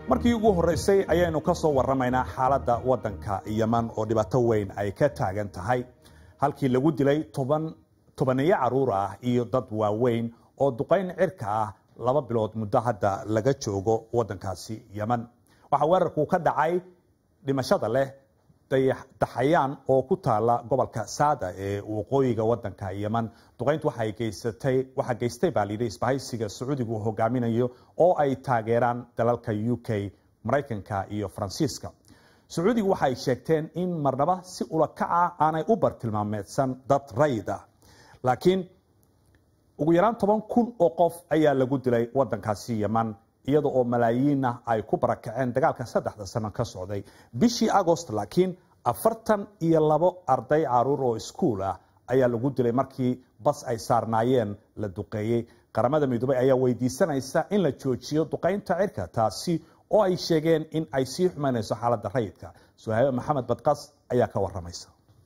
markii ugu horreysay ayaynu ka soo warramaynaa xaaladda waddanka yeman oo dhibaato weyn ay ka taagan tahay halkii lagu dilay toban tobaniyo carruur ah iyo dad waaweyn oo duqayn cirka ah laba bilood muddo hadda laga joogo waddankaasi yeman waxaa weerarku ka dhacay dhimashada leh daxayaan oo ku taala gobolka saada ee waqooyiga wadanka yeman duqayntu waxay geysatay waxaa geystay baa layidhi isbahaysiga sacuudigu uu hogaaminayo oo ay taageeraan dalalka u k maraykanka iyo faransiiska sacuudigu waxay sheegteen in marnaba si ulakaca aanay u bartilmaameedsan dad rayid ah laakiin ugu yaraan toban kun oo qof ayaa lagu dilay wadankaasi yeman iyada oo malaayiinna ay ku barakaceen dagaalka saddexda sano ka socday bishii agost laakiin afartan iyo labo arday caruur oo iskuul ah ayaa lagu dilay markii bas ay saarnaayeen la duqeeyey qaramada midoobey ayaa weydiisanaysa in la joojiyo duqaynta cirka taasi oo ay sheegeen in ay sii xumaynayso xaaladda rayidka suhaabe maxamed badqas ayaa ka waramaysa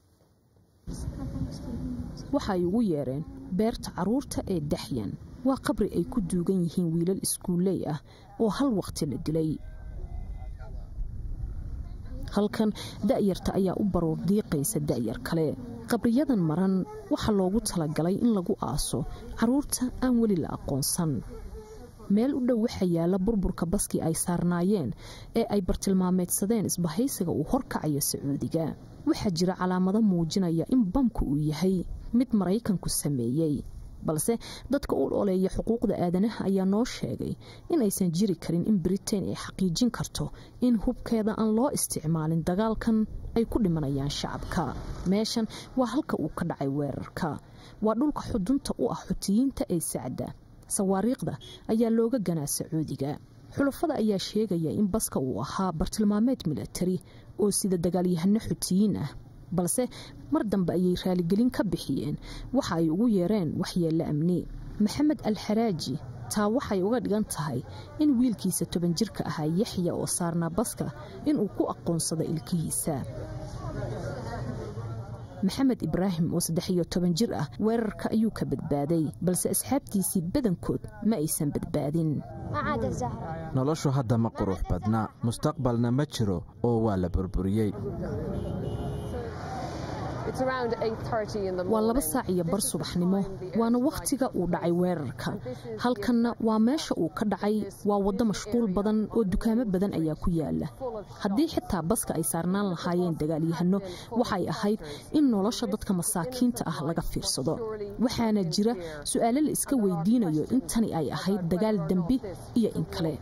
waxay ugu yeereen beerta caruurta ee daxyan waa qabri ay ku duugan yihiin wiilal iskuulley ah oo hal waqti la dilay halkan da'yarta ayaa u baroor diiqaysa da'yar kale qabriyadan maran waxaa loogu talagalay in lagu aaso carruurta aan weli la aqoonsan meel u dhow waxaa yaalla burburka baskii ay saarnaayeen ee ay bartilmaameedsadeen isbahaysiga uu horkacaya sacuudiga waxaa jira calaamado muujinaya in bamku uu yahay mid maraykanku sameeyey balse dadka u dholeeya xuquuqda aadanaha ayaa noo sheegay in aysan jiri karin in britain ay xaqiijin karto in hubkeeda aan loo isticmaalin dagaalkan ay ku dhimanayaan shacabka meeshan waa halka uu ka dhacay weerarka waa dhulka xudunta u ah xutiyiinta ee sacda sawaariikhda ayaa looga ganaa sacuudiga xulafada ayaa sheegaya in baska uu ahaa bartilmaameed milatari oo sida dagaalyahano xutiyiin ah balse mar dambe ayay raaligelin ka bixiyeen waxa ay ugu yeereen waxyeello amni maxamed alxaraaji taa waxay uga dhigan tahay in wiilkiisa toban jirka ahaa yaxya oo saarnaa baska inuu ku aqoonsado ilkihiisa maxamed ibraahim oo saddex iyo toban jir ah weerarka ayuu ka badbaaday balse asxaabtiisii badankood ma aysan badbaadin noloshu hadda ma qurux badna mustaqbalna ma jiro oo waa la burburiyey waa laba saac iyo bar subaxnimo waana wakhtiga uu dhacay weerarka halkanna waa meesha uu ka dhacay waa waddo mashquul badan oo dukaamo badan ayaa ku yaala haddii xitaa baska ay saarnaan lahaayeen dagaalyahano waxay ahayd in nolosha dadka masaakiinta ah laga fiirsado waxaana jira su'aalo la iska weydiinayo in tani ay ahayd dagaal dembi iyo in kale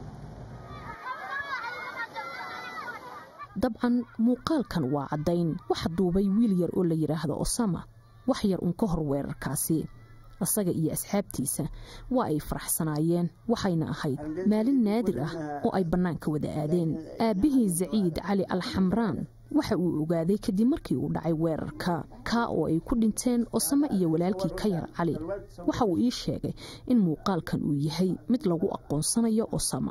dabcan muuqaalkan waa caddayn waxa duubay wiil yar oo la yidhaahdo osama wax yar uun ka hor weerarkaasi isaga iyo asxaabtiisa waa ay faraxsanaayeen waxayna ahayd maalin naadir ah oo ay bannaanka wada aadeen aabbihii zaciid cali alxamraan waxa uu ogaaday kadib markii uu dhacay weerarka kaa oo ay ku dhinteen osame iyo walaalkii ka yar cali waxa uu ii sheegay in muuqaalkan uu yahay mid lagu aqoonsanayo osama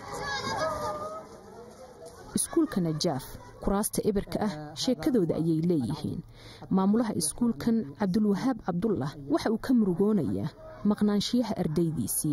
iskuulka najaaf kuraasta ebirka ah sheekadooda ayay leeyihiin maamulaha iskuulkan cabdulwahaab cabdullah waxa uu ka murugoonayaa maqnaanshiyaha ardaydiisii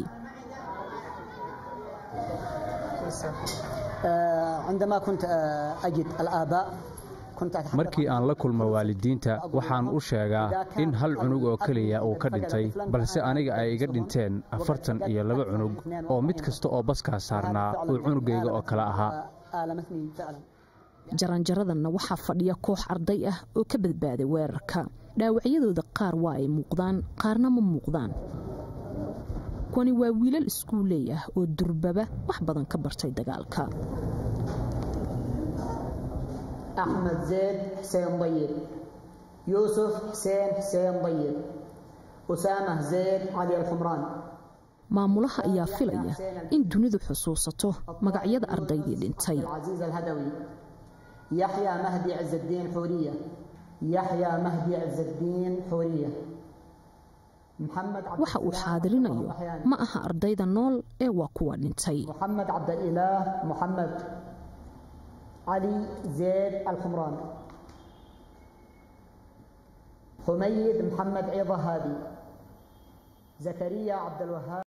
markii aan la kulmo waalidiinta waxaan u sheegaa in hal cunug oo keliya uu ka dhintay balse aniga ay iga dhinteen afartan iyo laba cunug oo mid kasta oo baskaa saarnaa uu cunugayga oo kale ahaa jaranjaradanna waxaa fadhiya koox arday ah oo ka badbaaday weerarka dhaawacyadooda qaar waa ay muuqdaan qaarna ma muuqdaan kuwani waa wiilal iskuuley ah oo durbaba wax badan ka bartay dagaalka axmed zeyd xuseen dayib yuusuf xuseen xuseen dayib usaamah zeyd cali alxumraan maamulaha ayaa filaya in dunidu xusuusato magacyada ardaydii dhintay yaxya mahdi cizddiin xuuriya yaxya mahdi cizddiin xuuriya waxa uu xaadirinayo ma aha ardayda nool ee waa kuwa dhintay محمد عبد الإله محمد علي زيد الحمران حميد محمد عيضة هادي زكريا عبد الوهاب